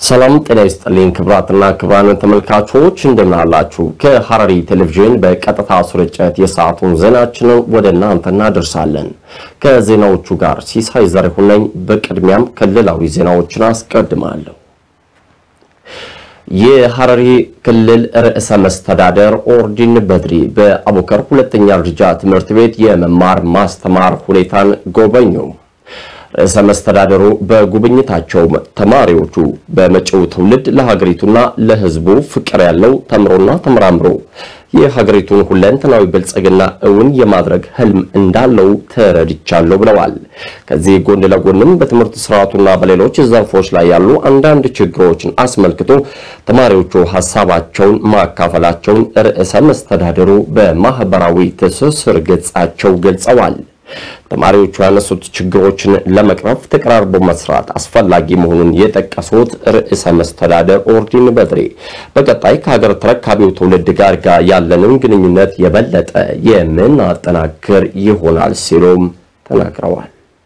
ሰላም ጤና ይስጥልኝ ክብራትና ክብራን ተመልካቾች እንደምን አላችሁ? ከሐረሪ ቴሌቪዥን በቀጥታ ስርጭት የሰዓቱን ዜናችንን ወደ እናንተ እናደርሳለን። ከዜናዎቹ ጋር ሲሳይ ዘሪሁን ነኝ። በቅድሚያም ክልላዊ ዜናዎችን አስቀድማለሁ። የሐረሪ ክልል ርዕሰ መስተዳደር ኦርዲን በድሪ በአቡከር ሁለተኛ ደረጃ ትምህርት ቤት የመማር ማስተማር ሁኔታን ጎበኙ። ርዕሰ መስተዳደሩ በጉብኝታቸው ተማሪዎቹ በመጪው ትውልድ ለሀገሪቱና ለሕዝቡ ፍቅር ያለው ተምሮና ተመራምሮ የሀገሪቱን ሁለንተናዊ ብልጽግና እውን የማድረግ ህልም እንዳለው ተረድቻለሁ ብለዋል። ከዚህ ጎን ለጎንም በትምህርት ስርዓቱና በሌሎች ዘርፎች ላይ ያሉ አንዳንድ ችግሮችን አስመልክቶ ተማሪዎቹ ሀሳባቸውን ማካፈላቸውን ርዕሰ መስተዳደሩ በማህበራዊ ትስስር ገጻቸው ገልጸዋል። ተማሪዎቹ ያነሱት ችግሮችን ለመቅረፍ ተቀራርቦ መስራት አስፈላጊ መሆኑን የጠቀሱት ርዕሰ መስተዳደር ኦርዲን በድሬ በቀጣይ ከሀገር ተረካቢው ትውልድ ጋር ጋር ያለንን ግንኙነት የበለጠ የምናጠናክር ይሆናል ሲሉም ተናግረዋል።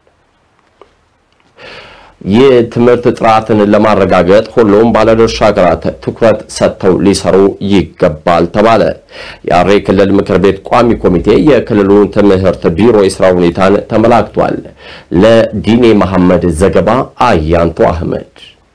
የትምህርት ጥራትን ለማረጋገጥ ሁሉም ባለድርሻ አገራት ትኩረት ሰጥተው ሊሰሩ ይገባል ተባለ። የሐረሪ ክልል ምክር ቤት ቋሚ ኮሚቴ የክልሉን ትምህርት ቢሮ የስራ ሁኔታን ተመላክቷል። ለዲኔ መሐመድ ዘገባ አያንቱ አህመድ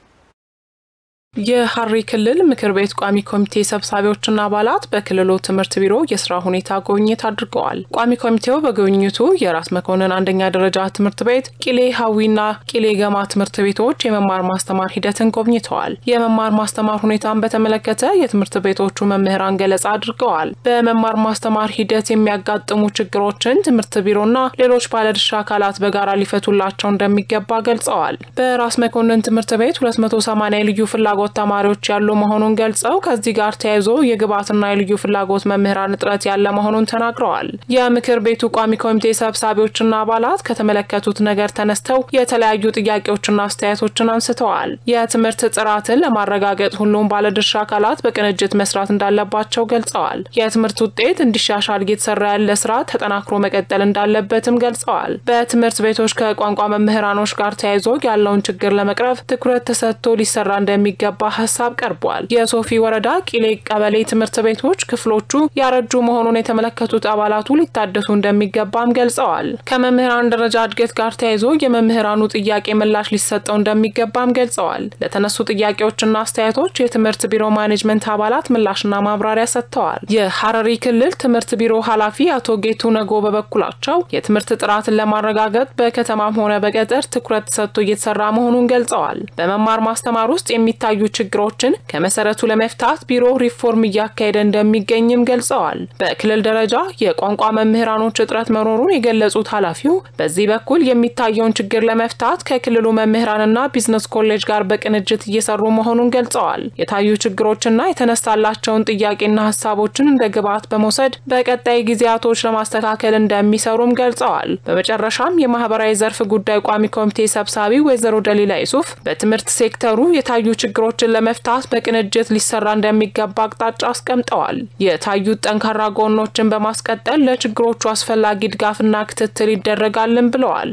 የሐረሪ ክልል ምክር ቤት ቋሚ ኮሚቴ ሰብሳቢዎችና አባላት በክልሉ ትምህርት ቢሮ የስራ ሁኔታ ጉብኝት አድርገዋል። ቋሚ ኮሚቴው በጉብኝቱ የራስ መኮንን አንደኛ ደረጃ ትምህርት ቤት፣ ቂሌ ሀዊና ቂሌ ገማ ትምህርት ቤቶች የመማር ማስተማር ሂደትን ጎብኝተዋል። የመማር ማስተማር ሁኔታን በተመለከተ የትምህርት ቤቶቹ መምህራን ገለጻ አድርገዋል። በመማር ማስተማር ሂደት የሚያጋጥሙ ችግሮችን ትምህርት ቢሮና ሌሎች ባለድርሻ አካላት በጋራ ሊፈቱላቸው እንደሚገባ ገልጸዋል። በራስ መኮንን ትምህርት ቤት 280 ልዩ ፍላጎት ተማሪዎች ያሉ መሆኑን ገልጸው ከዚህ ጋር ተያይዞ የግብዓትና የልዩ ፍላጎት መምህራን እጥረት ያለ መሆኑን ተናግረዋል። የምክር ቤቱ ቋሚ ኮሚቴ ሰብሳቢዎችና አባላት ከተመለከቱት ነገር ተነስተው የተለያዩ ጥያቄዎችና አስተያየቶችን አንስተዋል። የትምህርት ጥራትን ለማረጋገጥ ሁሉም ባለድርሻ አካላት በቅንጅት መስራት እንዳለባቸው ገልጸዋል። የትምህርት ውጤት እንዲሻሻል እየተሰራ ያለ ስራ ተጠናክሮ መቀጠል እንዳለበትም ገልጸዋል። በትምህርት ቤቶች ከቋንቋ መምህራኖች ጋር ተያይዞ ያለውን ችግር ለመቅረፍ ትኩረት ተሰጥቶ ሊሰራ እንደሚገባ የሚገባ ሀሳብ ቀርቧል። የሶፊ ወረዳ ቂሌ ቀበሌ ትምህርት ቤቶች ክፍሎቹ ያረጁ መሆኑን የተመለከቱት አባላቱ ሊታደሱ እንደሚገባም ገልጸዋል። ከመምህራን ደረጃ እድገት ጋር ተያይዞ የመምህራኑ ጥያቄ ምላሽ ሊሰጠው እንደሚገባም ገልጸዋል። ለተነሱ ጥያቄዎችና አስተያየቶች የትምህርት ቢሮ ማኔጅመንት አባላት ምላሽና ማብራሪያ ሰጥተዋል። የሐረሪ ክልል ትምህርት ቢሮ ኃላፊ አቶ ጌቱ ነጎ በበኩላቸው የትምህርት ጥራትን ለማረጋገጥ በከተማም ሆነ በገጠር ትኩረት ተሰጥቶ እየተሰራ መሆኑን ገልጸዋል። በመማር ማስተማር ውስጥ የሚታዩ ችግሮችን ከመሰረቱ ለመፍታት ቢሮ ሪፎርም እያካሄደ እንደሚገኝም ገልጸዋል። በክልል ደረጃ የቋንቋ መምህራኖች እጥረት መኖሩን የገለጹት ኃላፊው በዚህ በኩል የሚታየውን ችግር ለመፍታት ከክልሉ መምህራንና ቢዝነስ ኮሌጅ ጋር በቅንጅት እየሰሩ መሆኑን ገልጸዋል። የታዩ ችግሮችና የተነሳላቸውን ጥያቄና ሀሳቦችን እንደ ግብዓት በመውሰድ በቀጣይ ጊዜያቶች ለማስተካከል እንደሚሰሩም ገልጸዋል። በመጨረሻም የማህበራዊ ዘርፍ ጉዳይ ቋሚ ኮሚቴ ሰብሳቢ ወይዘሮ ደሊላ ይሱፍ በትምህርት ሴክተሩ የታዩ ችግሮችን ለመፍታት በቅንጅት ሊሰራ እንደሚገባ አቅጣጫ አስቀምጠዋል። የታዩት ጠንካራ ጎኖችን በማስቀጠል ለችግሮቹ አስፈላጊ ድጋፍና ክትትል ይደረጋልን ብለዋል።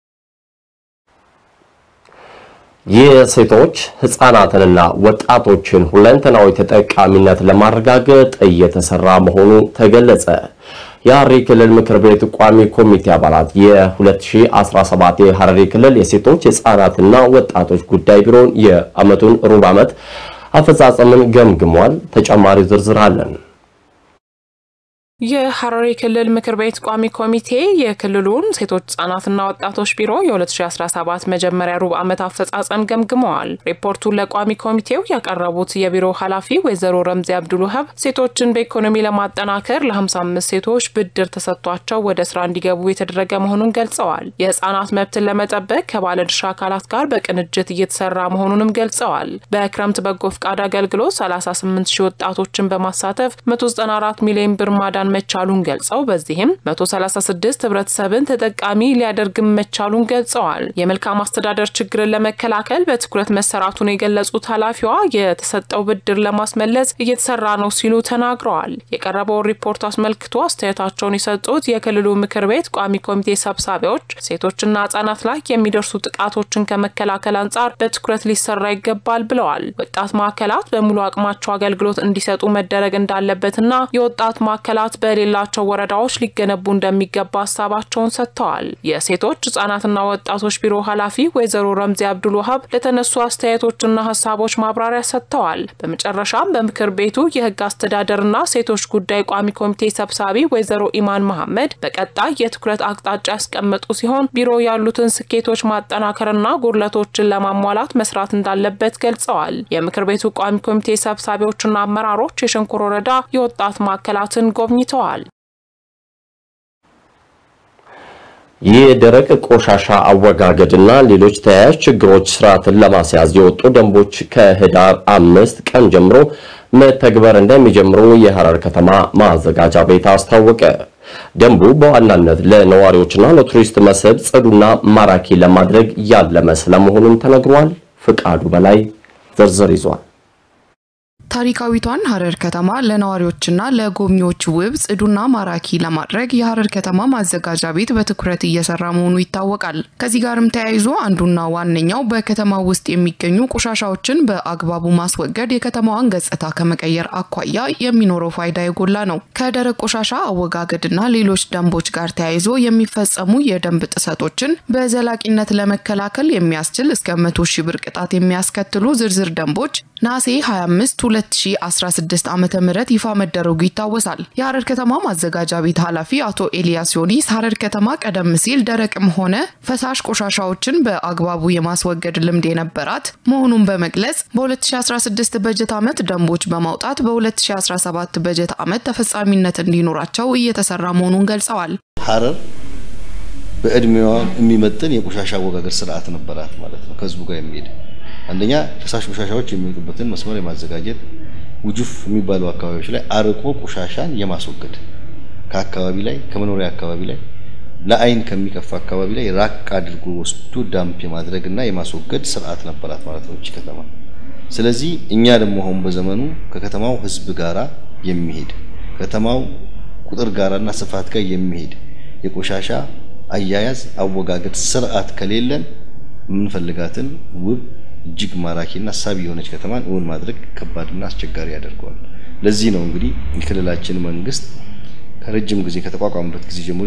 የሴቶች ህጻናትንና ወጣቶችን ሁለንተናዊ ተጠቃሚነት ለማረጋገጥ እየተሰራ መሆኑ ተገለጸ። የሐረሪ ክልል ምክር ቤት ቋሚ ኮሚቴ አባላት የ2017 የሐረሪ ክልል የሴቶች ህጻናትና ወጣቶች ጉዳይ ቢሮን የዓመቱን ሩብ ዓመት አፈጻጸምን ገምግሟል። ተጨማሪ ዝርዝር አለን። የሐረሪ ክልል ምክር ቤት ቋሚ ኮሚቴ የክልሉን ሴቶች ህጻናትና ወጣቶች ቢሮ የ2017 መጀመሪያ ሩብ ዓመት አፈጻጸም ገምግመዋል። ሪፖርቱን ለቋሚ ኮሚቴው ያቀረቡት የቢሮ ኃላፊ ወይዘሮ ረምዚ አብዱልውሀብ ሴቶችን በኢኮኖሚ ለማጠናከር ለ55 ሴቶች ብድር ተሰጥቷቸው ወደ ስራ እንዲገቡ የተደረገ መሆኑን ገልጸዋል። የህጻናት መብትን ለመጠበቅ ከባለድርሻ አካላት ጋር በቅንጅት እየተሰራ መሆኑንም ገልጸዋል። በክረምት በጎ ፍቃድ አገልግሎት 38 ሺህ ወጣቶችን በማሳተፍ 194 ሚሊዮን ብር ማዳን ማዳን መቻሉን ገልጸው በዚህም 136 ህብረተሰብን ተጠቃሚ ሊያደርግም መቻሉን ገልጸዋል። የመልካም አስተዳደር ችግርን ለመከላከል በትኩረት መሰራቱን የገለጹት ኃላፊዋ የተሰጠው ብድር ለማስመለስ እየተሰራ ነው ሲሉ ተናግረዋል። የቀረበውን ሪፖርት አስመልክቶ አስተያየታቸውን የሰጡት የክልሉ ምክር ቤት ቋሚ ኮሚቴ ሰብሳቢዎች ሴቶችና ህጻናት ላይ የሚደርሱ ጥቃቶችን ከመከላከል አንጻር በትኩረት ሊሰራ ይገባል ብለዋል። ወጣት ማዕከላት በሙሉ አቅማቸው አገልግሎት እንዲሰጡ መደረግ እንዳለበትና የወጣት ማዕከላት በሌላቸው ወረዳዎች ሊገነቡ እንደሚገባ ሀሳባቸውን ሰጥተዋል። የሴቶች ህጻናትና ወጣቶች ቢሮ ኃላፊ ወይዘሮ ረምዚ አብዱል ወሀብ ለተነሱ አስተያየቶችና ሀሳቦች ማብራሪያ ሰጥተዋል። በመጨረሻም በምክር ቤቱ የህግ አስተዳደርና ሴቶች ጉዳይ ቋሚ ኮሚቴ ሰብሳቢ ወይዘሮ ኢማን መሐመድ በቀጣይ የትኩረት አቅጣጫ ያስቀመጡ ሲሆን ቢሮ ያሉትን ስኬቶች ማጠናከርና ጉድለቶችን ለማሟላት መስራት እንዳለበት ገልጸዋል። የምክር ቤቱ ቋሚ ኮሚቴ ሰብሳቢዎችና አመራሮች የሸንኮር ወረዳ የወጣት ማዕከላትን ጎብኝተዋል። የደረቅ ቆሻሻ አወጋገድና ሌሎች ተያያዥ ችግሮች ስርዓትን ለማስያዝ የወጡ ደንቦች ከህዳር አምስት ቀን ጀምሮ መተግበር እንደሚጀምሩ የሐረር ከተማ ማዘጋጃ ቤት አስታወቀ። ደንቡ በዋናነት ለነዋሪዎችና ለቱሪስት መስህብ ጽዱና ማራኪ ለማድረግ ያለመ ስለመሆኑም ተነግሯል። ፍቃዱ በላይ ዝርዝር ይዟል። ታሪካዊቷን ሐረር ከተማ ለነዋሪዎችና ለጎብኚዎች ውብ ጽዱና ማራኪ ለማድረግ የሐረር ከተማ ማዘጋጃ ቤት በትኩረት እየሰራ መሆኑ ይታወቃል። ከዚህ ጋርም ተያይዞ አንዱና ዋነኛው በከተማው ውስጥ የሚገኙ ቆሻሻዎችን በአግባቡ ማስወገድ የከተማዋን ገጽታ ከመቀየር አኳያ የሚኖረው ፋይዳ የጎላ ነው። ከደረቅ ቆሻሻ አወጋገድና ሌሎች ደንቦች ጋር ተያይዞ የሚፈጸሙ የደንብ ጥሰቶችን በዘላቂነት ለመከላከል የሚያስችል እስከ መቶ ሺህ ብር ቅጣት የሚያስከትሉ ዝርዝር ደንቦች ነሐሴ 25 2016 ዓ ም ይፋ መደረጉ ይታወሳል። የሐረር ከተማ ማዘጋጃ ቤት ኃላፊ አቶ ኤልያስ ዮኒስ ሐረር ከተማ ቀደም ሲል ደረቅም ሆነ ፈሳሽ ቆሻሻዎችን በአግባቡ የማስወገድ ልምድ የነበራት መሆኑን በመግለጽ በ2016 በጀት ዓመት ደንቦች በማውጣት በ2017 በጀት ዓመት ተፈጻሚነት እንዲኖራቸው እየተሰራ መሆኑን ገልጸዋል። ሐረር በእድሜዋ የሚመጥን የቆሻሻ አወጋገድ ስርዓት ነበራት ማለት ነው። ከህዝቡ ጋር የሚሄድ አንደኛ ፈሳሽ ቆሻሻዎች የሚወጡበትን መስመር የማዘጋጀት ውጁፍ የሚባሉ አካባቢዎች ላይ አርቆ ቆሻሻን የማስወገድ ከአካባቢ ላይ ከመኖሪያ አካባቢ ላይ ለአይን ከሚቀፋ አካባቢ ላይ ራቅ አድርጎ ወስዶ ዳምፕ የማድረግ እና የማስወገድ ስርዓት ነበራት ማለት ነው እቺ ከተማ። ስለዚህ እኛ ደግሞ አሁን በዘመኑ ከከተማው ህዝብ ጋራ የሚሄድ ከተማው ቁጥር ጋራና ስፋት ጋር የሚሄድ የቆሻሻ አያያዝ አወጋገድ ስርዓት ከሌለን የምንፈልጋትን ውብ እጅግ ማራኪና ሳቢ የሆነች ከተማን እውን ማድረግ ከባድና አስቸጋሪ ያደርገዋል። ለዚህ ነው እንግዲህ የክልላችን መንግስት ከረጅም ጊዜ ከተቋቋመበት ጊዜ ጀምሮ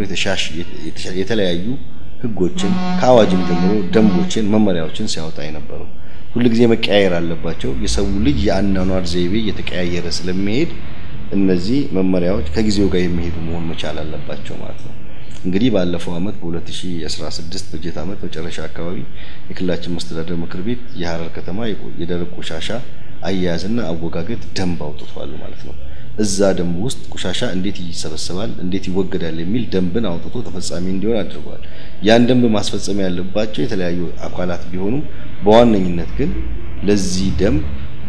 የተለያዩ ህጎችን ከአዋጅም ጀምሮ ደንቦችን፣ መመሪያዎችን ሲያወጣ የነበረው ሁል ጊዜ መቀያየር አለባቸው። የሰው ልጅ የአኗኗር ዘይቤ እየተቀያየረ ስለሚሄድ እነዚህ መመሪያዎች ከጊዜው ጋር የሚሄዱ መሆን መቻል አለባቸው ማለት ነው። እንግዲህ ባለፈው አመት በ2016 በጀት አመት መጨረሻ አካባቢ የክልላችን መስተዳደር ምክር ቤት የሐረር ከተማ የደረቅ ቆሻሻ አያያዝና አወጋገድ ደንብ አውጥቷል ማለት ነው። እዛ ደንብ ውስጥ ቆሻሻ እንዴት ይሰበሰባል፣ እንዴት ይወገዳል የሚል ደንብን አውጥቶ ተፈጻሚ እንዲሆን አድርጓል። ያን ደንብ ማስፈጸም ያለባቸው የተለያዩ አካላት ቢሆኑም በዋነኝነት ግን ለዚህ ደንብ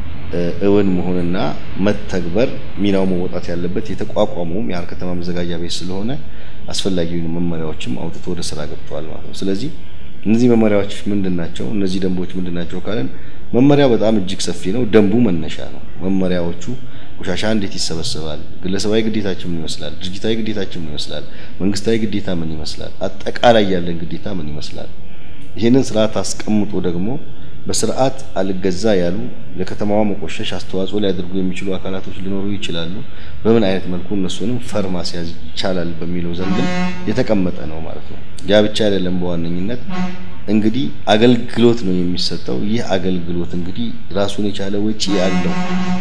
እውን መሆንና መተግበር ሚናው መወጣት ያለበት የተቋቋመውም የሐረር ከተማ መዘጋጃ ቤት ስለሆነ አስፈላጊውን መመሪያዎችም አውጥቶ ወደ ስራ ገብተዋል ማለት ነው። ስለዚህ እነዚህ መመሪያዎች ምንድን ናቸው? እነዚህ ደንቦች ምንድን ናቸው ካለን መመሪያው በጣም እጅግ ሰፊ ነው። ደንቡ መነሻ ነው። መመሪያዎቹ ቆሻሻ እንዴት ይሰበሰባል፣ ግለሰባዊ ግዴታችን ምን ይመስላል፣ ድርጅታዊ ግዴታችን ምን ይመስላል፣ መንግስታዊ ግዴታ ምን ይመስላል፣ አጠቃላይ ያለን ግዴታ ምን ይመስላል። ይህንን ስርዓት አስቀምጦ ደግሞ በስርዓት አልገዛ ያሉ ለከተማዋ መቆሸሽ አስተዋጽኦ ሊያደርጉ የሚችሉ አካላቶች ሊኖሩ ይችላሉ። በምን አይነት መልኩ እነሱንም ፈር ማስያዝ ይቻላል በሚለው ዘንድም የተቀመጠ ነው ማለት ነው። ያ ብቻ አይደለም። በዋነኝነት እንግዲህ አገልግሎት ነው የሚሰጠው። ይህ አገልግሎት እንግዲህ ራሱን የቻለ ወጪ ያለው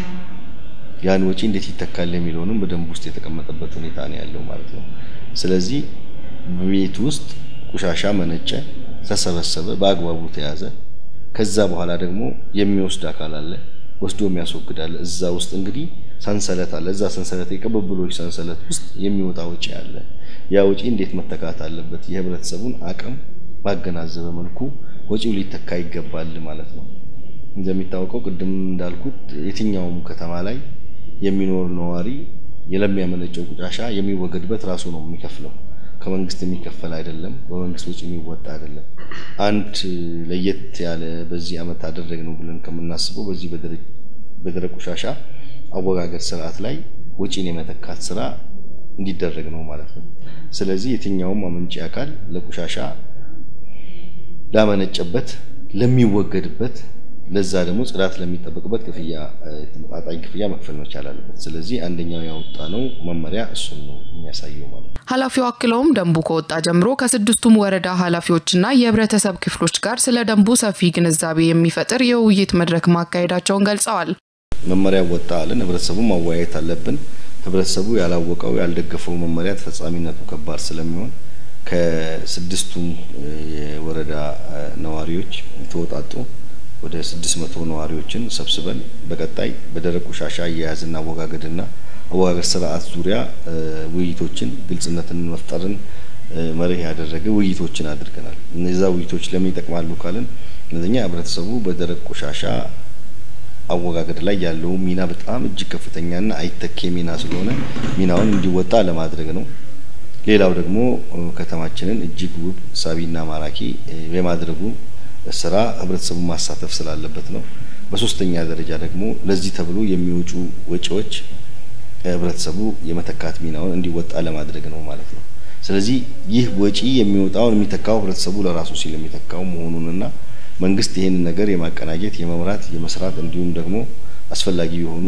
ያን ወጪ እንዴት ይተካል የሚለውንም በደንብ ውስጥ የተቀመጠበት ሁኔታ ነው ያለው ማለት ነው። ስለዚህ ቤት ውስጥ ቆሻሻ መነጨ፣ ተሰበሰበ፣ በአግባቡ ተያዘ ከዛ በኋላ ደግሞ የሚወስድ አካል አለ፣ ወስዶ የሚያስወግድ አለ። እዛ ውስጥ እንግዲህ ሰንሰለት አለ። እዛ ሰንሰለት የቅብብሎች ሰንሰለት ውስጥ የሚወጣ ወጪ አለ። ያ ወጪ እንዴት መተካት አለበት? የህብረተሰቡን አቅም ባገናዘበ መልኩ ወጪው ሊተካ ይገባል ማለት ነው። እንደሚታወቀው ቅድም እንዳልኩት የትኛውም ከተማ ላይ የሚኖር ነዋሪ ለሚያመነጨው ቆሻሻ የሚወገድበት ራሱ ነው የሚከፍለው። ከመንግስት የሚከፈል አይደለም፣ በመንግስት ወጪ የሚወጣ አይደለም። አንድ ለየት ያለ በዚህ ዓመት አደረግ ነው ብለን ከምናስበው በዚህ በደረቅ ቆሻሻ አወጋገድ ስርዓት ላይ ወጪን የመተካት ስራ እንዲደረግ ነው ማለት ነው። ስለዚህ የትኛውም አመንጪ አካል ለቆሻሻ ላመነጨበት፣ ለሚወገድበት ለዛ ደግሞ ጽዳት ለሚጠበቅበት ክፍያ ተመጣጣኝ ክፍያ መክፈል መቻል አለበት። ስለዚህ አንደኛው ያወጣ ነው መመሪያ እሱን ነው የሚያሳየው ማለት ነው። ኃላፊው አክለውም ደንቡ ከወጣ ጀምሮ ከስድስቱም ወረዳ ኃላፊዎችና የህብረተሰብ ክፍሎች ጋር ስለ ደንቡ ሰፊ ግንዛቤ የሚፈጥር የውይይት መድረክ ማካሄዳቸውን ገልጸዋል። መመሪያ ወጣ አለን፣ ህብረተሰቡ ማወያየት አለብን። ህብረተሰቡ ያላወቀው ያልደገፈው መመሪያ ተፈጻሚነቱ ከባድ ስለሚሆን ከስድስቱም የወረዳ ነዋሪዎች የተወጣጡ ወደ ስድስት መቶ ነዋሪዎችን ሰብስበን በቀጣይ በደረቅ ቆሻሻ አያያዝና አወጋገድና አወጋገድ ስርዓት ዙሪያ ውይይቶችን ግልጽነትን መፍጠርን መርህ ያደረገ ውይይቶችን አድርገናል። እነዛ ውይይቶች ለምን ይጠቅማሉ ካልን እነኛ ህብረተሰቡ በደረቅ ቆሻሻ አወጋገድ ላይ ያለው ሚና በጣም እጅግ ከፍተኛና አይተኬ ሚና ስለሆነ ሚናውን እንዲወጣ ለማድረግ ነው። ሌላው ደግሞ ከተማችንን እጅግ ውብ ሳቢና ማራኪ የማድረጉ ስራ ህብረተሰቡ ማሳተፍ ስላለበት ነው። በሶስተኛ ደረጃ ደግሞ ለዚህ ተብሎ የሚወጡ ወጪዎች ህብረተሰቡ የመተካት ሚናውን እንዲወጣ ለማድረግ ነው ማለት ነው። ስለዚህ ይህ ወጪ የሚወጣውን የሚተካው ህብረተሰቡ ለራሱ ሲል የሚተካው መሆኑንና መንግስት ይህንን ነገር የማቀናጀት የመምራት የመስራት እንዲሁም ደግሞ አስፈላጊ የሆኑ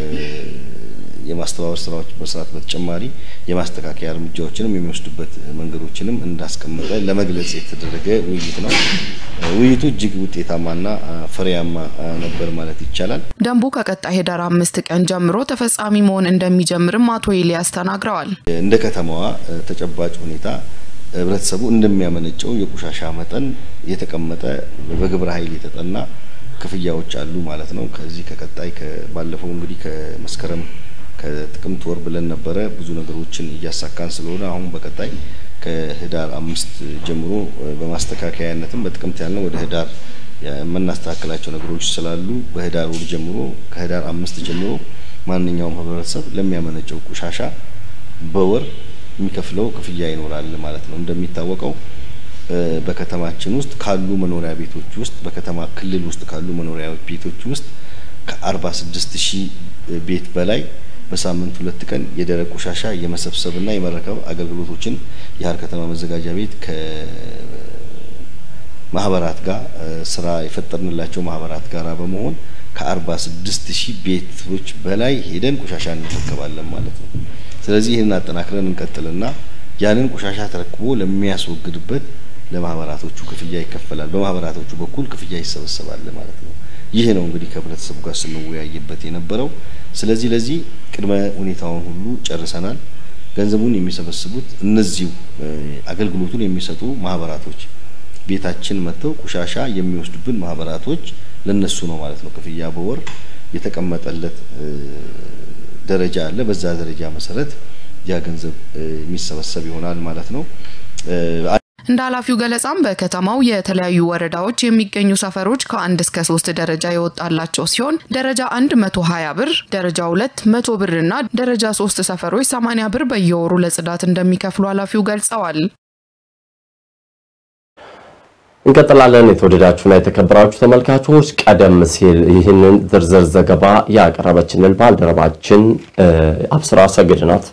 የማስተባበር ስራዎች መስራት በተጨማሪ የማስተካከያ እርምጃዎችንም የሚወስዱበት መንገዶችንም እንዳስቀመጠ ለመግለጽ የተደረገ ውይይት ነው። ውይይቱ እጅግ ውጤታማና ፍሬያማ ነበር ማለት ይቻላል። ደንቡ ከቀጣይ ህዳር አምስት ቀን ጀምሮ ተፈጻሚ መሆን እንደሚጀምርም አቶ ኤልያስ ተናግረዋል። እንደ ከተማዋ ተጨባጭ ሁኔታ ህብረተሰቡ እንደሚያመነጨው የቆሻሻ መጠን የተቀመጠ በግብረ ኃይል የተጠና ክፍያዎች አሉ ማለት ነው። ከዚህ ከቀጣይ ባለፈው እንግዲህ ከመስከረም ከጥቅምት ወር ብለን ነበረ ብዙ ነገሮችን እያሳካን ስለሆነ አሁን በቀጣይ ከህዳር አምስት ጀምሮ በማስተካከያነትም በጥቅምት ያልነው ወደ ህዳር የምናስተካከላቸው ነገሮች ስላሉ በህዳር ወር ጀምሮ ከህዳር አምስት ጀምሮ ማንኛውም ህብረተሰብ ለሚያመነጨው ቆሻሻ በወር የሚከፍለው ክፍያ ይኖራል ማለት ነው። እንደሚታወቀው በከተማችን ውስጥ ካሉ መኖሪያ ቤቶች ውስጥ በከተማ ክልል ውስጥ ካሉ መኖሪያ ቤቶች ውስጥ ከአርባ ስድስት ሺህ ቤት በላይ በሳምንት ሁለት ቀን የደረቅ ቆሻሻ የመሰብሰብና የመረከብ አገልግሎቶችን የሀረር ከተማ መዘጋጃ ቤት ከማህበራት ጋር ስራ የፈጠርንላቸው ማህበራት ጋር በመሆን ከአርባ ስድስት ሺህ ቤቶች በላይ ሄደን ቆሻሻ እንረከባለን ማለት ነው። ስለዚህ ይህንን አጠናክረን እንቀጥልና ያንን ቆሻሻ ተረክቦ ለሚያስወግድበት ለማህበራቶቹ ክፍያ ይከፈላል። በማህበራቶቹ በኩል ክፍያ ይሰበሰባል ማለት ነው። ይህ ነው እንግዲህ ከህብረተሰቡ ጋር ስንወያይበት የነበረው። ስለዚህ ለዚህ ቅድመ ሁኔታውን ሁሉ ጨርሰናል። ገንዘቡን የሚሰበስቡት እነዚሁ አገልግሎቱን የሚሰጡ ማህበራቶች ቤታችን መጥተው ቆሻሻ የሚወስዱብን ማህበራቶች ለነሱ ነው ማለት ነው። ክፍያ በወር የተቀመጠለት ደረጃ አለ። በዛ ደረጃ መሰረት ያ ገንዘብ የሚሰበሰብ ይሆናል ማለት ነው። እንደ ኃላፊው ገለጻም በከተማው የተለያዩ ወረዳዎች የሚገኙ ሰፈሮች ከአንድ እስከ ሶስት ደረጃ የወጣላቸው ሲሆን ደረጃ አንድ መቶ ሀያ ብር፣ ደረጃ ሁለት መቶ ብር እና ደረጃ ሶስት ሰፈሮች ሰማኒያ ብር በየወሩ ለጽዳት እንደሚከፍሉ ኃላፊው ገልጸዋል። እንቀጥላለን። የተወደዳችሁና የተከበራችሁ ተመልካቾች ቀደም ሲል ይህንን ዝርዝር ዘገባ ያቀረበችንን ባልደረባችን አብስራ ሰግድ ናት።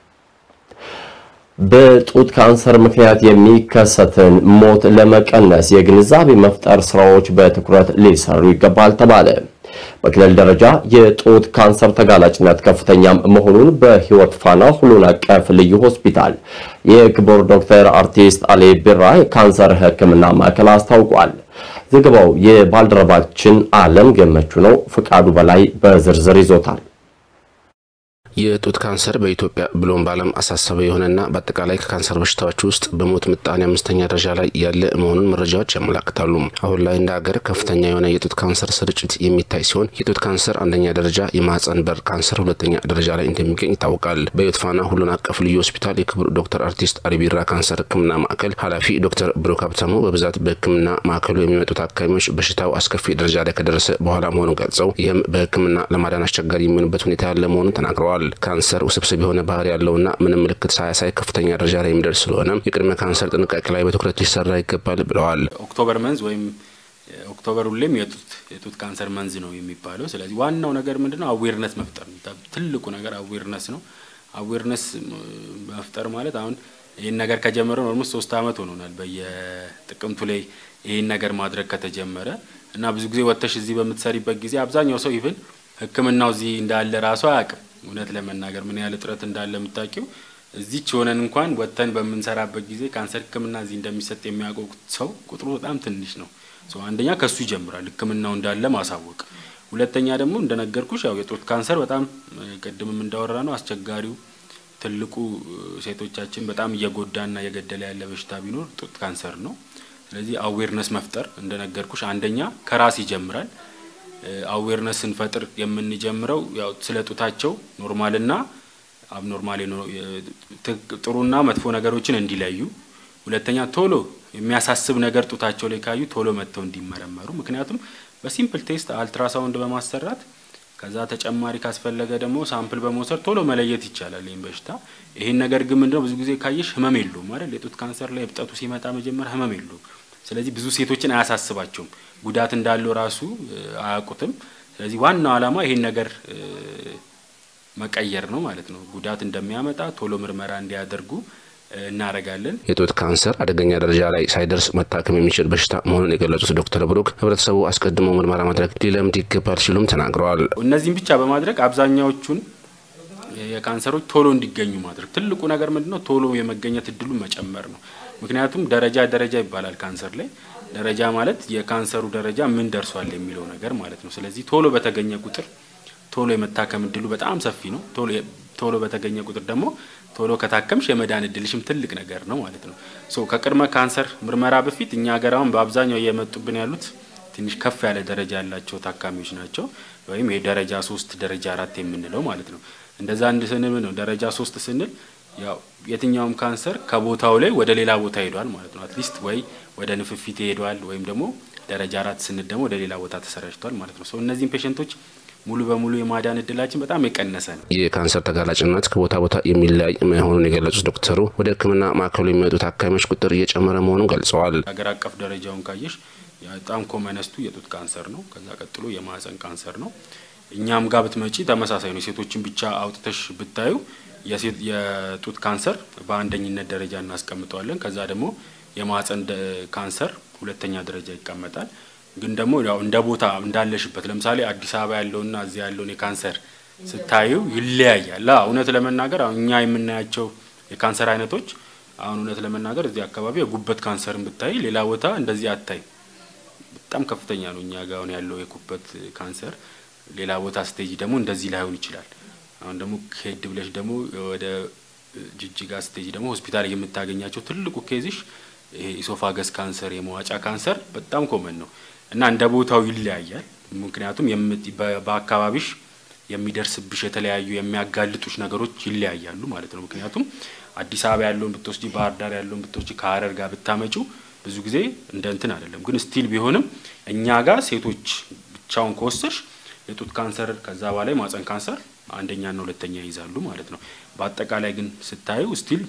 በጡት ካንሰር ምክንያት የሚከሰትን ሞት ለመቀነስ የግንዛቤ መፍጠር ስራዎች በትኩረት ሊሰሩ ይገባል ተባለ። በክልል ደረጃ የጡት ካንሰር ተጋላጭነት ከፍተኛም መሆኑን በህይወት ፋና ሁሉን አቀፍ ልዩ ሆስፒታል የክቡር ዶክተር አርቲስት አሊ ቢራ የካንሰር ሕክምና ማዕከል አስታውቋል። ዘገባው የባልደረባችን አለም ገመቹ ነው። ፍቃዱ በላይ በዝርዝር ይዞታል። የጡት ካንሰር በኢትዮጵያ ብሎም በዓለም አሳሳቢ የሆነና በአጠቃላይ ከካንሰር በሽታዎች ውስጥ በሞት ምጣኔ አምስተኛ ደረጃ ላይ ያለ መሆኑን መረጃዎች ያመላክታሉ። አሁን ላይ እንደ ሀገር ከፍተኛ የሆነ የጡት ካንሰር ስርጭት የሚታይ ሲሆን የጡት ካንሰር አንደኛ ደረጃ፣ የማህፀን በር ካንሰር ሁለተኛ ደረጃ ላይ እንደሚገኝ ይታወቃል። በህይወት ፋና ሁሉን አቀፍ ልዩ ሆስፒታል የክቡር ዶክተር አርቲስት አሊ ቢራ ካንሰር ህክምና ማዕከል ኃላፊ ዶክተር ብሩክ ሀብታሙ በብዛት በህክምና ማዕከሉ የሚመጡ ታካሚዎች በሽታው አስከፊ ደረጃ ላይ ከደረሰ በኋላ መሆኑን ገልጸው ይህም በህክምና ለማዳን አስቸጋሪ የሚሆንበት ሁኔታ ያለ መሆኑን ተናግረዋል። ካንሰር ውስብስብ የሆነ ባህሪ ያለውና ምንም ምልክት ሳያሳይ ከፍተኛ ደረጃ ላይ የሚደርስ ስለሆነ የቅድመ ካንሰር ጥንቃቄ ላይ በትኩረት ሊሰራ ይገባል ብለዋል። ኦክቶበር መንዝ ወይም ኦክቶበር ሁሌም የጡት የጡት ካንሰር መንዝ ነው የሚባለው። ስለዚህ ዋናው ነገር ምንድነው? አዌርነስ መፍጠር ነው። ትልቁ ነገር አዌርነስ ነው። አዌርነስ መፍጠር ማለት አሁን ይህን ነገር ከጀመረ ኦልሞስት ሶስት አመት ሆኖናል። በየጥቅምቱ ላይ ይህን ነገር ማድረግ ከተጀመረ እና ብዙ ጊዜ ወጥተሽ እዚህ በምትሰሪበት ጊዜ አብዛኛው ሰው ኢቭን ሕክምናው እዚህ እንዳለ ራሱ አያውቅም። እውነት ለመናገር ምን ያህል እጥረት እንዳለ የምታውቂው እዚች ሆነን እንኳን ወጥተን በምንሰራበት ጊዜ ካንሰር ሕክምና እዚህ እንደሚሰጥ የሚያውቀው ሰው ቁጥሩ በጣም ትንሽ ነው። አንደኛ ከሱ ይጀምራል ሕክምናው እንዳለ ማሳወቅ። ሁለተኛ ደግሞ እንደነገርኩሽ ያው የጡት ካንሰር በጣም ቅድምም እንዳወራ ነው አስቸጋሪው ትልቁ ሴቶቻችን በጣም እየጎዳና እየገደለ ያለ በሽታ ቢኖር ጡት ካንሰር ነው። ስለዚህ አዌርነስ መፍጠር እንደነገርኩሽ አንደኛ ከራስ ይጀምራል። አዌርነስ ስንፈጥር የምንጀምረው ያው ስለ ጡታቸው ኖርማልና አብኖርማል ጥሩና መጥፎ ነገሮችን እንዲለዩ፣ ሁለተኛ ቶሎ የሚያሳስብ ነገር ጡታቸው ላይ ካዩ ቶሎ መጥተው እንዲመረመሩ። ምክንያቱም በሲምፕል ቴስት አልትራሳውንድ በማሰራት ከዛ ተጨማሪ ካስፈለገ ደግሞ ሳምፕል በመውሰድ ቶሎ መለየት ይቻላል ይህን በሽታ። ይህን ነገር ግን ምንድነው ብዙ ጊዜ ካየሽ ህመም የለውም አይደል? የጡት ካንሰር ላይ እብጠቱ ሲመጣ መጀመሪያ ህመም የለውም። ስለዚህ ብዙ ሴቶችን አያሳስባቸውም፣ ጉዳት እንዳለው ራሱ አያውቁትም። ስለዚህ ዋናው ዓላማ ይሄን ነገር መቀየር ነው ማለት ነው። ጉዳት እንደሚያመጣ ቶሎ ምርመራ እንዲያደርጉ እናደርጋለን። የጡት ካንሰር አደገኛ ደረጃ ላይ ሳይደርስ መታከም የሚችል በሽታ መሆኑን የገለጹት ዶክተር ብሩክ ህብረተሰቡ አስቀድሞ ምርመራ ማድረግ ሊለምድ ይገባል ሲሉም ተናግረዋል። እነዚህም ብቻ በማድረግ አብዛኛዎቹን የካንሰሮች ቶሎ እንዲገኙ ማድረግ ትልቁ ነገር ምንድን ነው? ቶሎ የመገኘት እድሉ መጨመር ነው። ምክንያቱም ደረጃ ደረጃ ይባላል ካንሰር ላይ ደረጃ ማለት የካንሰሩ ደረጃ ምን ደርሷል የሚለው ነገር ማለት ነው። ስለዚህ ቶሎ በተገኘ ቁጥር ቶሎ የመታከም እድሉ በጣም ሰፊ ነው። ቶሎ በተገኘ ቁጥር ደግሞ ቶሎ ከታከምሽ የመዳን እድልሽም ትልቅ ነገር ነው ማለት ነው። ሶ ከቅድመ ካንሰር ምርመራ በፊት እኛ ሀገር አሁን በአብዛኛው እየመጡብን ያሉት ትንሽ ከፍ ያለ ደረጃ ያላቸው ታካሚዎች ናቸው። ወይም የደረጃ ሶስት ደረጃ አራት የምንለው ማለት ነው። እንደዛ አንድ ስንል ነው ደረጃ ሶስት ስንል ያው የትኛውም ካንሰር ከቦታው ላይ ወደ ሌላ ቦታ ሄዷል ማለት ነው። አትሊስት ወይ ወደ ንፍፊት ሄዷል ወይም ደግሞ ደረጃ አራት ስንል ደግሞ ወደ ሌላ ቦታ ተሰራጭቷል ማለት ነው። ሶ እነዚህም ፔሸንቶች ሙሉ በሙሉ የማዳን እድላችን በጣም የቀነሰ ነው። የካንሰር ተጋላጭነት ከቦታ ቦታ የሚለያይ መሆኑን የገለጹት ዶክተሩ ወደ ሕክምና ማዕከሉ የሚመጡ ታካሚዎች ቁጥር እየጨመረ መሆኑን ገልጸዋል። ሀገር አቀፍ ደረጃውን ካየሽ በጣም ኮመነስቱ የጡት ካንሰር ነው። ከዛ ቀጥሎ የማህፀን ካንሰር ነው። እኛም ጋር ብትመጪ ተመሳሳይ ነው። ሴቶችን ብቻ አውጥተሽ ብታዩ የጡት ካንሰር በአንደኝነት ደረጃ እናስቀምጠዋለን። ከዛ ደግሞ የማህፀን ካንሰር ሁለተኛ ደረጃ ይቀመጣል። ግን ደግሞ ያው እንደ ቦታ እንዳለሽበት ለምሳሌ አዲስ አበባ ያለውና እዚያ ያለውን የካንሰር ስታዩ ይለያያል። እውነት ለመናገር አሁን እኛ የምናያቸው የካንሰር አይነቶች አሁን እውነት ለመናገር እዚህ አካባቢ የጉበት ካንሰርን ብታይ ሌላ ቦታ እንደዚህ አታይ። በጣም ከፍተኛ ነው እኛ ጋር አሁን ያለው የጉበት ካንሰር። ሌላ ቦታ ስቴጅ ደግሞ እንደዚህ ላይሆን ይችላል። አሁን ደግሞ ሄድ ብለሽ ደግሞ ወደ ጅጅጋ ስቴጅ ደግሞ ሆስፒታል የምታገኛቸው ትልቁ ኬዝሽ ይሄ ኢሶፋገስ ካንሰር የመዋጫ ካንሰር በጣም ኮመን ነው እና እንደ ቦታው ይለያያል። ምክንያቱም በአካባቢሽ የሚደርስብሽ የተለያዩ የሚያጋልጡሽ ነገሮች ይለያያሉ ማለት ነው። ምክንያቱም አዲስ አበባ ያለውን ብትወስጂ፣ ባህር ዳር ያለውን ብትወስጂ፣ ከሀረር ጋር ብታመጪው ብዙ ጊዜ እንደ እንትን አይደለም። ግን ስቲል ቢሆንም እኛ ጋር ሴቶች ብቻውን ከወሰድሽ የጡት ካንሰር ከዛ በላይ ማህፀን ካንሰር አንደኛና ሁለተኛ ይይዛሉ ማለት ነው። በአጠቃላይ ግን ስታዩ ስቲል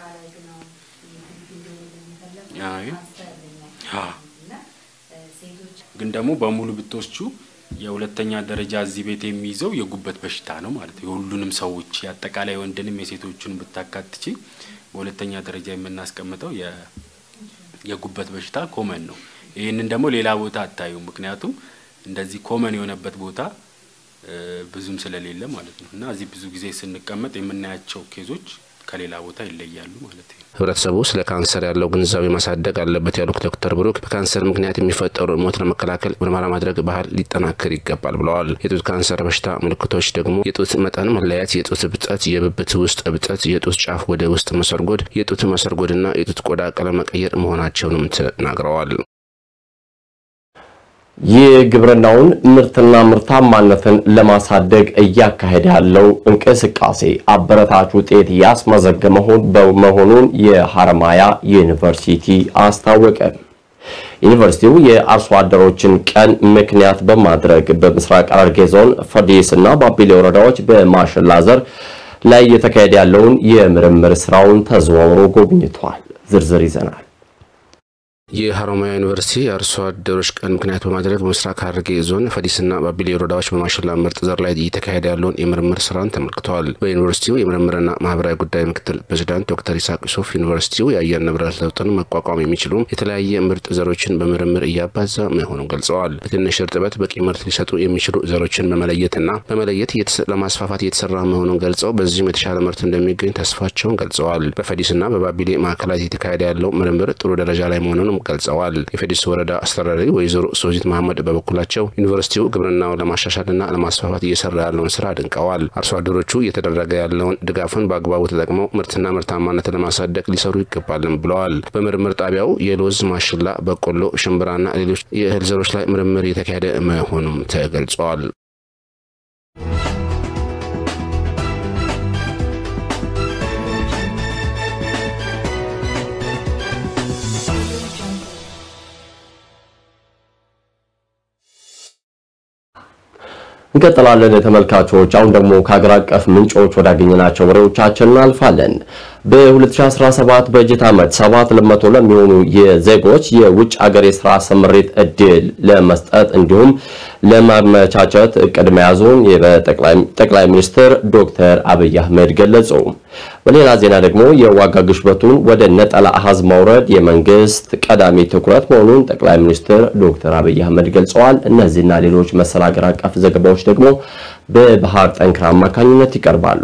ግን ደግሞ በሙሉ ብትወስቹ የሁለተኛ ደረጃ እዚህ ቤት የሚይዘው የጉበት በሽታ ነው ማለት ነው። የሁሉንም ሰዎች የአጠቃላይ ወንድንም የሴቶቹን ብታካትቺ በሁለተኛ ደረጃ የምናስቀምጠው የጉበት በሽታ ኮመን ነው። ይህንን ደግሞ ሌላ ቦታ አታዩ። ምክንያቱም እንደዚህ ኮመን የሆነበት ቦታ ብዙም ስለሌለ ማለት ነው እና እዚህ ብዙ ጊዜ ስንቀመጥ የምናያቸው ኬዞች ከሌላ ቦታ ይለያሉ ማለት ነው። ህብረተሰቡ ስለ ካንሰር ያለው ግንዛቤ ማሳደግ አለበት ያሉት ዶክተር ብሩክ በካንሰር ምክንያት የሚፈጠሩ ሞት ለመከላከል ምርመራ ማድረግ ባህል ሊጠናከር ይገባል ብለዋል። የጡት ካንሰር በሽታ ምልክቶች ደግሞ የጡት መጠን መለያት፣ የጡት እብጠት፣ የብብት ውስጥ እብጠት፣ የጡት ጫፍ ወደ ውስጥ መሰርጎድ፣ የጡት መሰርጎድና የጡት ቆዳ ቀለም መቀየር መሆናቸውንም ተናግረዋል። የግብርናውን ምርትና ምርታማነትን ለማሳደግ እያካሄደ ያለው እንቅስቃሴ አበረታች ውጤት ያስመዘገበ መሆኑን የሐረማያ ዩኒቨርሲቲ አስታወቀ። ዩኒቨርሲቲው የአርሶ አደሮችን ቀን ምክንያት በማድረግ በምስራቅ ሐረርጌ ዞን ፈዲስ እና ባቢሌ ወረዳዎች በማሽላ ዘር ላይ እየተካሄደ ያለውን የምርምር ስራውን ተዘዋውሮ ጎብኝቷል። ዝርዝር ይዘናል። የሀሮማያ ዩኒቨርሲቲ የአርሶ አደሮች ቀን ምክንያት በማድረግ በምስራቅ ሐረርጌ ዞን ፈዲስና ባቢሌ ወረዳዎች በማሽላ ምርጥ ዘር ላይ እየተካሄደ ያለውን የምርምር ስራን ተመልክተዋል። በዩኒቨርሲቲው የምርምርና ማህበራዊ ጉዳይ ምክትል ፕሬዚዳንት ዶክተር ይስሐቅ ዩሱፍ ዩኒቨርሲቲው የአየር ንብረት ለውጥን መቋቋም የሚችሉ የተለያየ ምርጥ ዘሮችን በምርምር እያባዛ መሆኑን ገልጸዋል። በትንሽ እርጥበት በቂ ምርት ሊሰጡ የሚችሉ ዘሮችን በመለየትና በመለየት ለማስፋፋት እየተሰራ መሆኑን ገልጸው በዚህም የተሻለ ምርት እንደሚገኝ ተስፋቸውን ገልጸዋል። በፈዲስና በባቢሌ ማዕከላት እየተካሄደ ያለው ምርምር ጥሩ ደረጃ ላይ መሆኑንም ገልጸዋል። የፌዲስ ወረዳ አስተዳዳሪ ወይዘሮ ሶዚት መሐመድ በበኩላቸው ዩኒቨርሲቲው ግብርናውን ለማሻሻልና ለማስፋፋት እየሰራ ያለውን ስራ አድንቀዋል። አርሶ አደሮቹ እየተደረገ ያለውን ድጋፍን በአግባቡ ተጠቅመው ምርትና ምርታማነትን ለማሳደግ ሊሰሩ ይገባልም ብለዋል። በምርምር ጣቢያው የሎዝ፣ ማሽላ፣ በቆሎ፣ ሽምብራና ሌሎች የእህል ዘሮች ላይ ምርምር የተካሄደ መሆኑም ተገልጸዋል። እንቀጥላለን ተመልካቾች። አሁን ደግሞ ከሀገር አቀፍ ምንጮች ወዳገኘናቸው ወሬዎቻችን እናልፋለን። በ2017 በጀት ዓመት 7 ለመቶ ለሚሆኑ የዜጎች የውጭ ሀገር የስራ ስምሪት እድል ለመስጠት እንዲሁም ለማመቻቸት እቅድ መያዙን ጠቅላይ ሚኒስትር ዶክተር አብይ አህመድ ገለጹ። በሌላ ዜና ደግሞ የዋጋ ግሽበቱን ወደ ነጠላ አሃዝ ማውረድ የመንግስት ቀዳሚ ትኩረት መሆኑን ጠቅላይ ሚኒስትር ዶክተር አብይ አህመድ ገልጸዋል። እነዚህና ሌሎች መሰል ሀገር አቀፍ ዘገባዎች ደግሞ በባህር ጠንክር አማካኝነት ይቀርባሉ።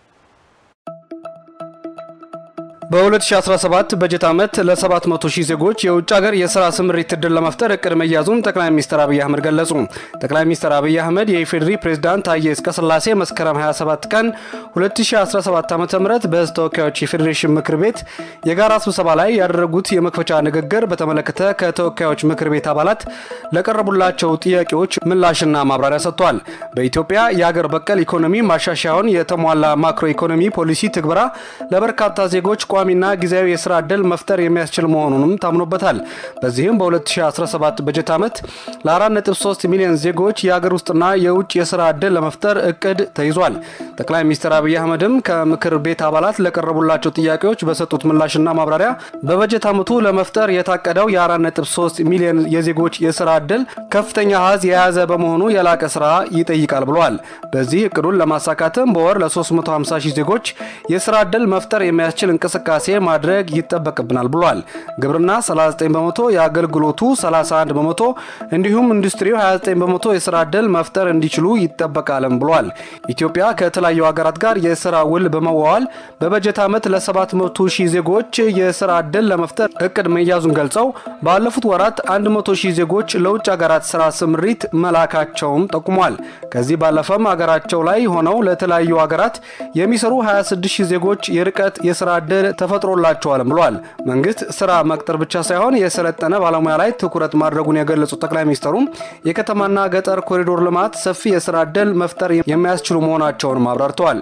በ2017 በጀት ዓመት ለ700 ሺህ ዜጎች የውጭ ሀገር የስራ ስምሪት እድል ለመፍጠር እቅድ መያዙን ጠቅላይ ሚኒስትር አብይ አህመድ ገለጹ። ጠቅላይ ሚኒስትር አብይ አህመድ የኢፌዴሪ ፕሬዝዳንት ታዬ አጽቀሥላሴ መስከረም 27 ቀን 2017 ዓ ም በሕዝብ ተወካዮች የፌዴሬሽን ምክር ቤት የጋራ ስብሰባ ላይ ያደረጉት የመክፈቻ ንግግር በተመለከተ ከተወካዮች ምክር ቤት አባላት ለቀረቡላቸው ጥያቄዎች ምላሽና ማብራሪያ ሰጥቷል። በኢትዮጵያ የአገር በቀል ኢኮኖሚ ማሻሻያውን የተሟላ ማክሮ ኢኮኖሚ ፖሊሲ ትግበራ ለበርካታ ዜጎች ቋሚና ጊዜያዊ የስራ ዕድል መፍጠር የሚያስችል መሆኑንም ታምኖበታል። በዚህም በ2017 በጀት ዓመት ለ4.3 ሚሊዮን ዜጎች የአገር ውስጥና የውጭ የስራ ዕድል ለመፍጠር እቅድ ተይዟል። ጠቅላይ ሚኒስትር አብይ አህመድም ከምክር ቤት አባላት ለቀረቡላቸው ጥያቄዎች በሰጡት ምላሽና ማብራሪያ በበጀት ዓመቱ ለመፍጠር የታቀደው የ4.3 ሚሊዮን የዜጎች የስራ ዕድል ከፍተኛ አሃዝ የያዘ በመሆኑ የላቀ ስራ ይጠይቃል ብለዋል። በዚህ እቅዱን ለማሳካትም በወር ለ350 ሺህ ዜጎች የስራ ዕድል መፍጠር የሚያስችል እንቅስቃሴ ማድረግ ይጠበቅብናል ብሏል። ግብርና 39 በመቶ፣ የአገልግሎቱ 31 በመቶ እንዲሁም ኢንዱስትሪው 29 በመቶ የስራ ዕድል መፍጠር እንዲችሉ ይጠበቃልም ብሏል። ኢትዮጵያ ከተለያዩ ሀገራት ጋር የስራ ውል በመዋዋል በበጀት ዓመት ለ700 ሺህ ዜጎች የስራ ዕድል ለመፍጠር እቅድ መያዙን ገልጸው ባለፉት ወራት 100 ሺህ ዜጎች ለውጭ ሀገራት ስራ ስምሪት መላካቸውም ጠቁሟል። ከዚህ ባለፈም ሀገራቸው ላይ ሆነው ለተለያዩ ሀገራት የሚሰሩ 26 ሺህ ዜጎች የርቀት የስራ ዕድል ተፈጥሮላቸዋልም ብሏል። መንግስት ስራ መቅጠር ብቻ ሳይሆን የሰለጠነ ባለሙያ ላይ ትኩረት ማድረጉን የገለጹት ጠቅላይ ሚኒስትሩም የከተማና ገጠር ኮሪዶር ልማት ሰፊ የስራ ዕድል መፍጠር የሚያስችሉ መሆናቸውንም አብራርተዋል።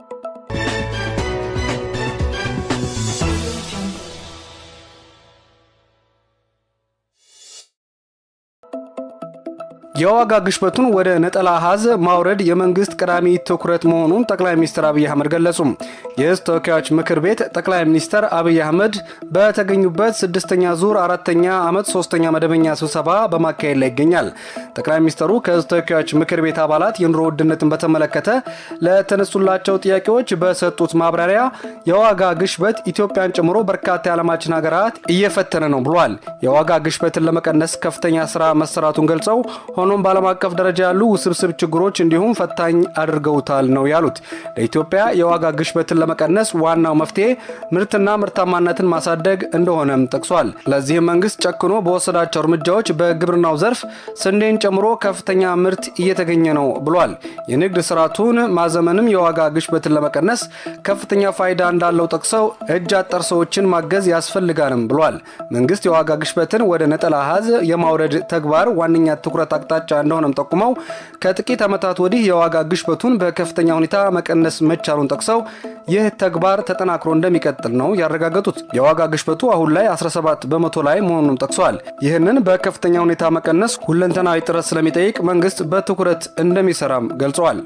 የዋጋ ግሽበቱን ወደ ነጠላ አሃዝ ማውረድ የመንግስት ቀዳሚ ትኩረት መሆኑን ጠቅላይ ሚኒስትር አብይ አህመድ ገለጹ። የህዝብ ተወካዮች ምክር ቤት ጠቅላይ ሚኒስትር አብይ አህመድ በተገኙበት ስድስተኛ ዙር አራተኛ ዓመት ሶስተኛ መደበኛ ስብሰባ በማካሄድ ላይ ይገኛል። ጠቅላይ ሚኒስትሩ ከህዝብ ተወካዮች ምክር ቤት አባላት የኑሮ ውድነትን በተመለከተ ለተነሱላቸው ጥያቄዎች በሰጡት ማብራሪያ የዋጋ ግሽበት ኢትዮጵያን ጨምሮ በርካታ የዓለማችን ሀገራት እየፈተነ ነው ብሏል። የዋጋ ግሽበትን ለመቀነስ ከፍተኛ ስራ መሰራቱን ገልጸው ሆኖም በዓለም አቀፍ ደረጃ ያሉ ውስብስብ ችግሮች እንዲሁም ፈታኝ አድርገውታል ነው ያሉት። ለኢትዮጵያ የዋጋ ግሽበትን ለመቀነስ ዋናው መፍትሄ ምርትና ምርታማነትን ማሳደግ እንደሆነም ጠቅሷል። ለዚህም መንግስት ጨክኖ በወሰዳቸው እርምጃዎች በግብርናው ዘርፍ ስንዴን ጨምሮ ከፍተኛ ምርት እየተገኘ ነው ብሏል። የንግድ ስርዓቱን ማዘመንም የዋጋ ግሽበትን ለመቀነስ ከፍተኛ ፋይዳ እንዳለው ጠቅሰው እጅ አጠር ሰዎችን ማገዝ ያስፈልጋልም ብሏል። መንግስት የዋጋ ግሽበትን ወደ ነጠላ አሃዝ የማውረድ ተግባር ዋነኛ ትኩረት አቅጣጫ አቅጣጫ እንደሆነም ጠቁመው ከጥቂት ዓመታት ወዲህ የዋጋ ግሽበቱን በከፍተኛ ሁኔታ መቀነስ መቻሉን ጠቅሰው ይህ ተግባር ተጠናክሮ እንደሚቀጥል ነው ያረጋገጡት። የዋጋ ግሽበቱ አሁን ላይ 17 በመቶ ላይ መሆኑንም ጠቅሰዋል። ይህንን በከፍተኛ ሁኔታ መቀነስ ሁለንተናዊ ጥረት ስለሚጠይቅ መንግስት በትኩረት እንደሚሰራም ገልጸዋል።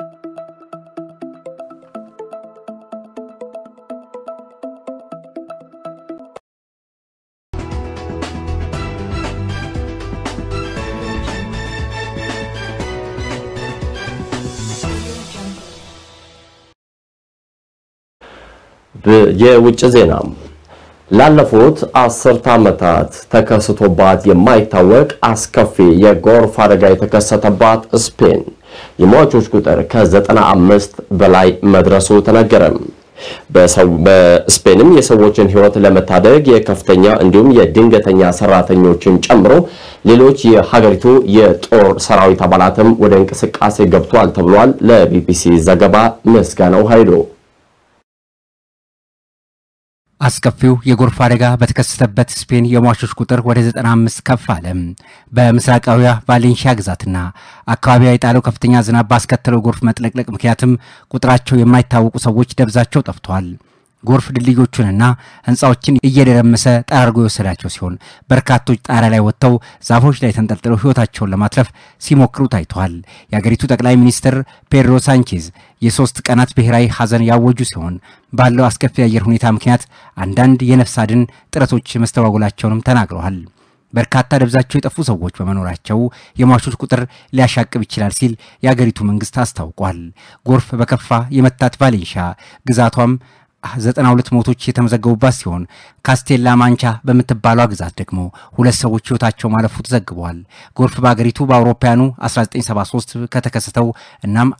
የውጭ ዜና ላለፉት አስርተ ዓመታት ተከስቶባት የማይታወቅ አስከፊ የጎርፍ አደጋ የተከሰተባት ስፔን የሟቾች ቁጥር ከ95 በላይ መድረሱ ተነገረ። በስፔንም የሰዎችን ሕይወት ለመታደግ የከፍተኛ እንዲሁም የድንገተኛ ሰራተኞችን ጨምሮ ሌሎች የሀገሪቱ የጦር ሰራዊት አባላትም ወደ እንቅስቃሴ ገብቷል ተብሏል። ለቢቢሲ ዘገባ ምስጋናው ኃይሉ አስከፊው የጎርፍ አደጋ በተከሰተበት ስፔን የሟቾች ቁጥር ወደ 95 ከፍ አለ። በምስራቃዊያ ቫሌንሺያ ግዛትና አካባቢዋ የጣለው ከፍተኛ ዝናብ ባስከተለው ጎርፍ መጥለቅለቅ ምክንያትም ቁጥራቸው የማይታወቁ ሰዎች ደብዛቸው ጠፍተዋል። ጎርፍ ድልድዮቹንና ሕንፃዎችን እየደረመሰ ጠራርጎ የወሰዳቸው ሲሆን በርካቶች ጣሪያ ላይ ወጥተው ዛፎች ላይ ተንጠልጥለው ሕይወታቸውን ለማትረፍ ሲሞክሩ ታይተዋል። የአገሪቱ ጠቅላይ ሚኒስትር ፔድሮ ሳንቼዝ የሶስት ቀናት ብሔራዊ ሐዘን ያወጁ ሲሆን ባለው አስከፊ የአየር ሁኔታ ምክንያት አንዳንድ የነፍስ አድን ጥረቶች መስተጓጎላቸውንም ተናግረዋል። በርካታ ደብዛቸው የጠፉ ሰዎች በመኖራቸው የሟቾች ቁጥር ሊያሻቅብ ይችላል ሲል የአገሪቱ መንግስት አስታውቋል። ጎርፍ በከፋ የመታት ቫሌንሺያ ግዛቷም ዘጠና ሁለት ሞቶች የተመዘገቡባት ሲሆን ካስቴላ ማንቻ በምትባሏ ግዛት ደግሞ ሁለት ሰዎች ህይወታቸው ማለፉ ተዘግበዋል። ጎርፍ በአገሪቱ በአውሮፓውያኑ 1973 ከተከሰተው እናም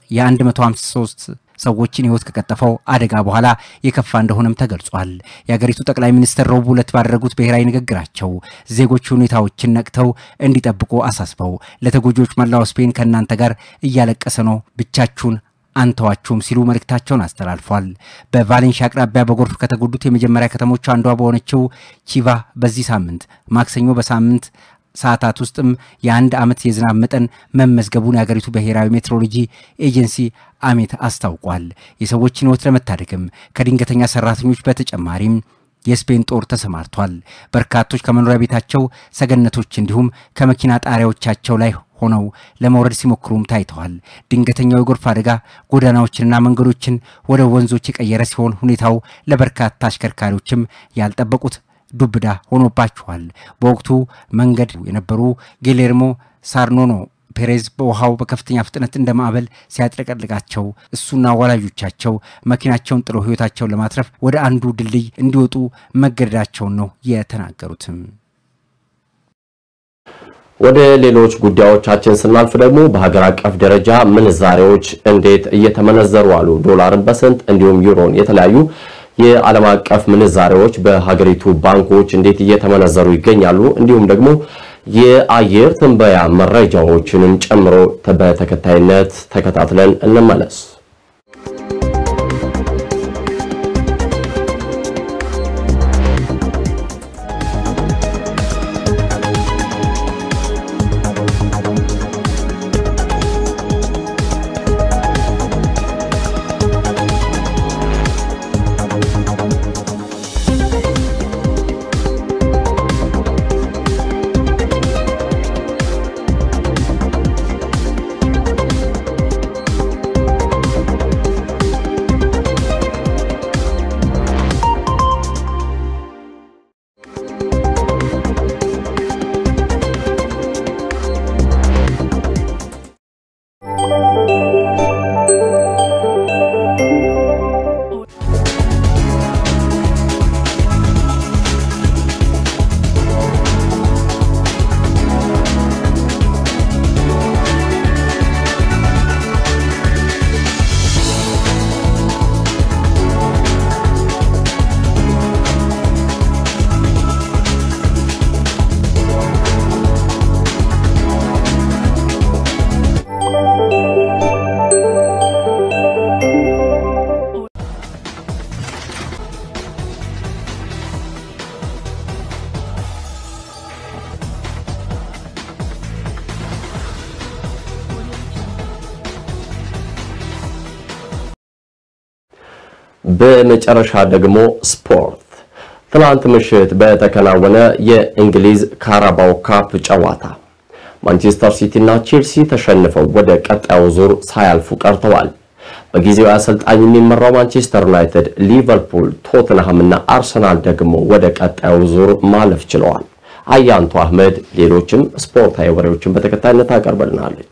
የ153 ሰዎችን ህይወት ከቀጠፈው አደጋ በኋላ የከፋ እንደሆነም ተገልጿል። የአገሪቱ ጠቅላይ ሚኒስትር ረቡዕ ዕለት ባደረጉት ብሔራዊ ንግግራቸው ዜጎች ሁኔታዎችን ነቅተው እንዲጠብቁ አሳስበው ለተጎጂዎች መላው ስፔን ከእናንተ ጋር እያለቀሰ ነው፣ ብቻችሁን አንተዋችሁም ሲሉ መልእክታቸውን አስተላልፏል። በቫሌንሺያ አቅራቢያ በጎርፍ ከተጎዱት የመጀመሪያ ከተሞች አንዷ በሆነችው ቺቫ በዚህ ሳምንት ማክሰኞ በሳምንት ሰዓታት ውስጥም የአንድ ዓመት የዝናብ መጠን መመዝገቡን የአገሪቱ ብሔራዊ ሜትሮሎጂ ኤጀንሲ አሜት አስታውቋል። የሰዎችን ህይወት ለመታደግም ከድንገተኛ ሰራተኞች በተጨማሪም የስፔን ጦር ተሰማርቷል። በርካቶች ከመኖሪያ ቤታቸው ሰገነቶች እንዲሁም ከመኪና ጣሪያዎቻቸው ላይ ሆነው ለመውረድ ሲሞክሩም ታይተዋል። ድንገተኛው የጎርፍ አደጋ ጎዳናዎችንና መንገዶችን ወደ ወንዞች የቀየረ ሲሆን ሁኔታው ለበርካታ አሽከርካሪዎችም ያልጠበቁት ዱብዳ ሆኖባቸዋል። በወቅቱ መንገድ የነበሩ ጌሌርሞ ሳርኖኖ ፔሬዝ በውሃው በከፍተኛ ፍጥነት እንደ ማዕበል ሲያጥለቀልቃቸው እሱና ወላጆቻቸው መኪናቸውን ጥለው ህይወታቸውን ለማትረፍ ወደ አንዱ ድልድይ እንዲወጡ መገደዳቸውን ነው የተናገሩትም። ወደ ሌሎች ጉዳዮቻችን ስናልፍ ደግሞ በሀገር አቀፍ ደረጃ ምንዛሬዎች እንዴት እየተመነዘሩ አሉ? ዶላርን በስንት እንዲሁም ዩሮን የተለያዩ የዓለም አቀፍ ምንዛሬዎች በሀገሪቱ ባንኮች እንዴት እየተመነዘሩ ይገኛሉ? እንዲሁም ደግሞ የአየር ትንበያ መረጃዎችንም ጨምሮ በተከታይነት ተከታትለን እንመለስ። በመጨረሻ ደግሞ ስፖርት። ትናንት ምሽት በተከናወነ የእንግሊዝ ካራባው ካፕ ጨዋታ ማንቸስተር ሲቲ እና ቼልሲ ተሸንፈው ወደ ቀጣዩ ዙር ሳያልፉ ቀርተዋል። በጊዜያዊ አሰልጣኝ የሚመራው ማንቸስተር ዩናይትድ፣ ሊቨርፑል፣ ቶትንሃም እና አርሰናል ደግሞ ወደ ቀጣዩ ዙር ማለፍ ችለዋል። አያንቱ አህመድ ሌሎችም ስፖርታዊ ወሬዎችን በተከታይነት አቀርበልናለች።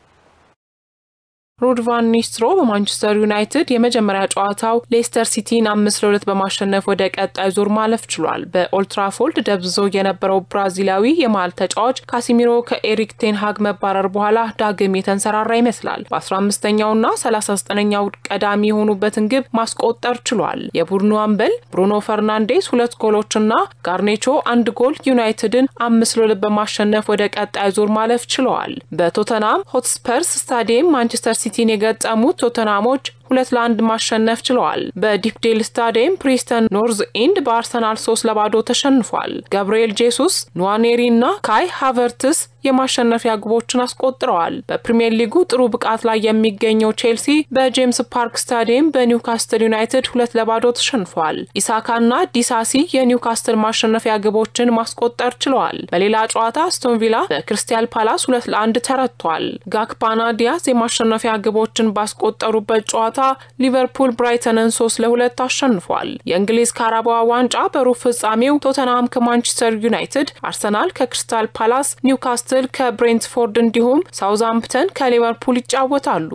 ሩድ ቫን ኒስትሮ በማንቸስተር ዩናይትድ የመጀመሪያ ጨዋታው ሌስተር ሲቲን አምስት ለሁለት በማሸነፍ ወደ ቀጣይ ዙር ማለፍ ችሏል። በኦልትራፎልድ ደብዝዞ የነበረው ብራዚላዊ የመሃል ተጫዋች ካሲሚሮ ከኤሪክ ቴንሃግ መባረር በኋላ ዳግም የተንሰራራ ይመስላል። በ15ኛውና 39ኛው ቀዳሚ የሆኑበትን ግብ ማስቆጠር ችሏል። የቡድኑ አምበል ብሩኖ ፈርናንዴስ ሁለት ጎሎችና ጋርኔቾ አንድ ጎል ዩናይትድን አምስት ለሁለት በማሸነፍ ወደ ቀጣይ ዙር ማለፍ ችለዋል። በቶተናም ሆትስፐርስ ስታዲየም ማንቸስተር ሲቲን የገጠሙት ቶተናሞች ሁለት ለአንድ ማሸነፍ ችለዋል። በዲፕዴል ስታዲየም ፕሪስተን ኖርዝ ኢንድ በአርሰናል ሶስት ለባዶ ተሸንፏል። ገብርኤል ጄሱስ፣ ኑዋኔሪ እና ካይ ሃቨርትስ የማሸነፊያ ግቦችን አስቆጥረዋል። በፕሪምየር ሊጉ ጥሩ ብቃት ላይ የሚገኘው ቼልሲ በጄምስ ፓርክ ስታዲየም በኒውካስትል ዩናይትድ ሁለት ለባዶ ተሸንፏል። ኢሳካና ዲሳሲ የኒውካስትል ማሸነፊያ ግቦችን ማስቆጠር ችለዋል። በሌላ ጨዋታ አስቶን ቪላ በክርስቲያል ፓላስ ሁለት ለአንድ ተረቷል። ጋክፓና ዲያዝ የማሸነፊያ ግቦችን ባስቆጠሩበት ጨዋታ ሊቨርፑል ብራይተንን ሶስት ለሁለት አሸንፏል። የእንግሊዝ ካራባዋ ዋንጫ በሩብ ፍጻሜው ቶተንሃም ከማንቸስተር ዩናይትድ፣ አርሰናል ከክሪስታል ፓላስ፣ ኒውካስትል ከብሬንትፎርድ እንዲሁም ሳውዝሃምፕተን ከሊቨርፑል ይጫወታሉ።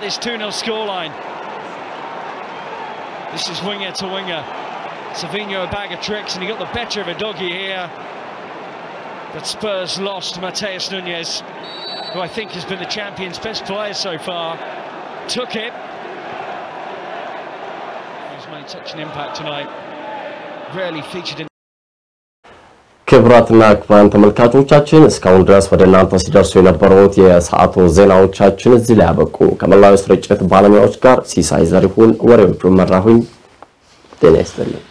But Spurs lost Mateus Nunez, who I think has been the champion's best player so far. Took it. He's made such an impact tonight. Rarely featured in. ክቡራትና ክቡራን ተመልካቾቻችን እስካሁን ድረስ ወደ እናንተ ሲደርሱ የነበሩት የሰዓቱ ዜናዎቻችን እዚህ ላይ ያበቁ። ከመላው ስርጭት ባለሙያዎች ጋር ሲሳይ ዘሪሁን ወሬዎቹን መራሁኝ። ጤና ይስጥልኝ።